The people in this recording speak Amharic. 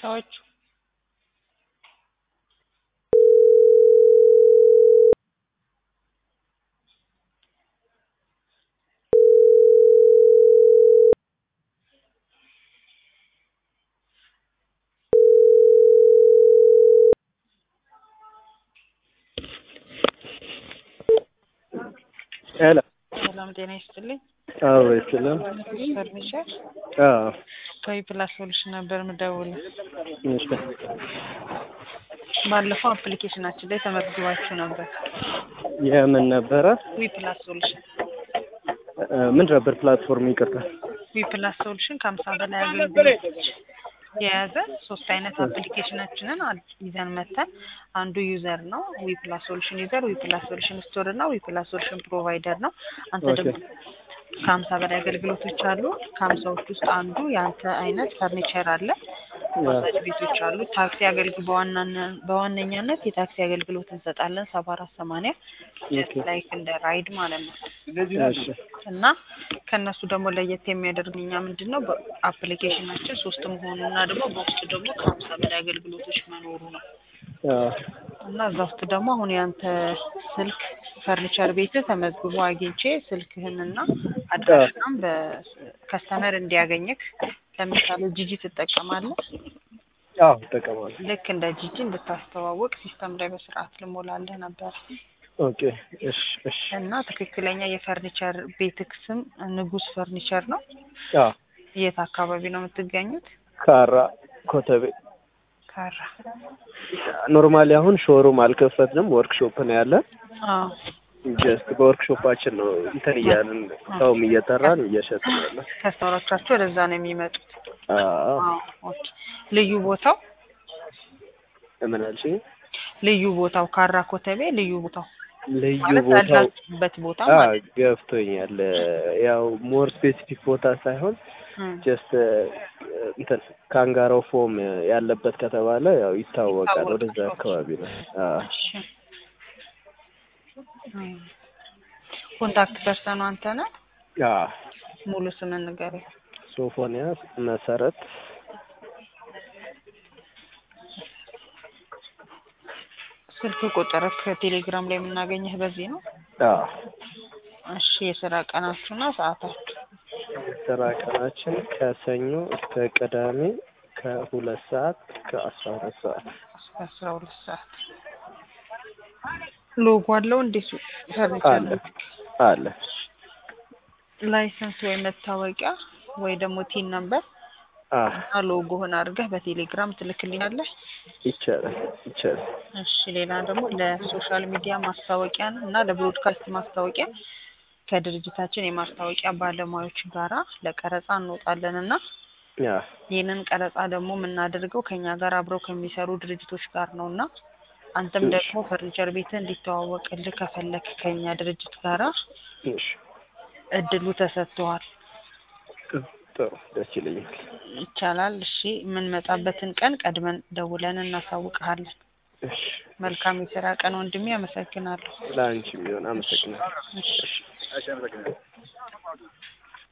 ሰዎቹ ሄሎ ሰላም ጤና ይስጥልኝ። አዎ ይችላል። ፈርኒቸር አዎ ከዊ ፕላስ ሶሉሽን ነበር የምደውለው። እሺ ባለፈው አፕሊኬሽናችን ላይ ተመዝግባችሁ ነበር። የምን ነበረ? ዊ ፕላስ ሶሉሽን እ ምን ነበር ፕላትፎርም? ይቅርታ። ዊ ፕላስ ሶሉሽን ከሀምሳ በላይ አገልግሎቶች የያዘ ሶስት አይነት አፕሊኬሽናችንን አድ- ይዘን መተን አንዱ ዩዘር ነው ዊ ፕላስ ሶሉሽን ዩዘር፣ ዊ ፕላስ ሶሉሽን ስቶር እና ዊ ፕላስ ሶሉሽን ፕሮቫይደር ነው። አንተ ኦኬ። ደግሞ ከሀምሳ በላይ አገልግሎቶች አሉ። ከሀምሳዎች ውስጥ አንዱ የአንተ አይነት ፈርኒቸር አለ። ማሳጅ ቤቶች አሉ። ታክሲ አገልግሎት በዋናነ- በዋነኛነት የታክሲ አገልግሎት እንሰጣለን። ሰባ አራት ሰማንያ ጀስት ኦኬ። ላይክ እንደ ራይድ ማለት ነው። እሺ እና ከእነሱ ደግሞ ለየት የሚያደርግ እኛ ምንድን ነው በአፕሊኬሽናችን ሶስት መሆኑ እና ደግሞ በውስጡ ደግሞ ከሀምሳ በላይ አገልግሎቶች መኖሩ ነው። አዎ እና እዛ ውስጥ ደግሞ አሁን ያንተ ስልክ ፈርኒቸር ቤት ተመዝግቦ አግኝቼ ስልክህንና አድራሻም በከስተመር እንዲያገኝክ ለምሳሌ ጂጂ ትጠቀማለህ። አዎ እጠቀማለሁ። ልክ እንደ ጂጂ እንድታስተዋውቅ ሲስተም ላይ በስርዓት ልሞላለህ ነበር ኦኬ እሺ እሺ እና ትክክለኛ የፈርኒቸር ቤትክ ስም ንጉስ ፈርኒቸር ነው። አዎ የት አካባቢ ነው የምትገኙት? ካራ ኮተቤ ካራ ኖርማሊ አሁን ሾሩም አልከፈትንም፣ ወርክሾፕ ነው ያለን። አዎ ጀስት በወርክሾፓችን ነው እንትን እያልን ሰውም እየጠራን እየሸጥን ያለን። ከስተመሮቻችሁ ወደዛ ነው የሚመጡት። አዎ አዎ ኦኬ። ልዩ ቦታው ምን አልሽኝ? ልዩ ቦታው ካራ ኮተቤ ልዩ ቦታው ልዩ ማለት ቦታው ያላችሁበት ቦታ አ ማለት ገብቶኛል። ያው ሞር ስፔሲፊክ ቦታ ሳይሆን እም፣ ጀስት እንትን ካንጋሮ ፎም ያለበት ከተባለ ያው ይታወቃል። ይታወቃል። ወደዛ አካባቢ ነው። አዎ እሺ። እም። ኮንታክት ፐርሰኑ አንተ ነህ? አዎ ሙሉ ስምን ንገረኝ። ሶፎንያስ መሰረት ስልክ ቁጥርክ ቴሌግራም ላይ የምናገኘህ በዚህ ነው? አዎ እሺ። የስራ ቀናችሁና ሰዓታችሁ? ስራ ቀናችን ከሰኞ እስከ ቅዳሜ ከሁለት ሰዓት እስከ አስራ ሁለት ሰዓት እስከ አስራ ሁለት ሰዓት። ሎጎ አለው እንዴ? ሱ- ፈርኒቸር አለ ቤት? አለ። ላይሰንስ ወይ መታወቂያ ወይ ደግሞ ቲን ነምበር አዎ እና ሎጎህን አድርገህ በቴሌግራም ትልክልኛለህ። ይቻላል ይቻላል። እሺ ሌላ ደግሞ ለሶሻል ሚዲያ ማስታወቂያ እና ለብሮድካስት ማስታወቂያ ከድርጅታችን የማስታወቂያ ባለሙያዎች ጋራ ለቀረጻ እንወጣለን እና ያ ይህንን ቀረጻ ደግሞ የምናደርገው ከኛ ጋር አብረው ከሚሰሩ ድርጅቶች ጋር ነው እና አንተም ደግሞ ፈርኒቸር ቤትህ እንዲተዋወቅልህ ከፈለክ ከኛ ድርጅት ጋራ እሺ እድሉ ተሰጥቷል። ጥሩ ደስ ይለኛል። ይቻላል። እሺ የምንመጣበትን ቀን ቀድመን ደውለን እናሳውቅሃለን። እሺ መልካም የስራ ቀን ወንድሜ። አመሰግናለሁ። ለአንቺም ቢሆን አመሰግናለሁ። እሺ እሺ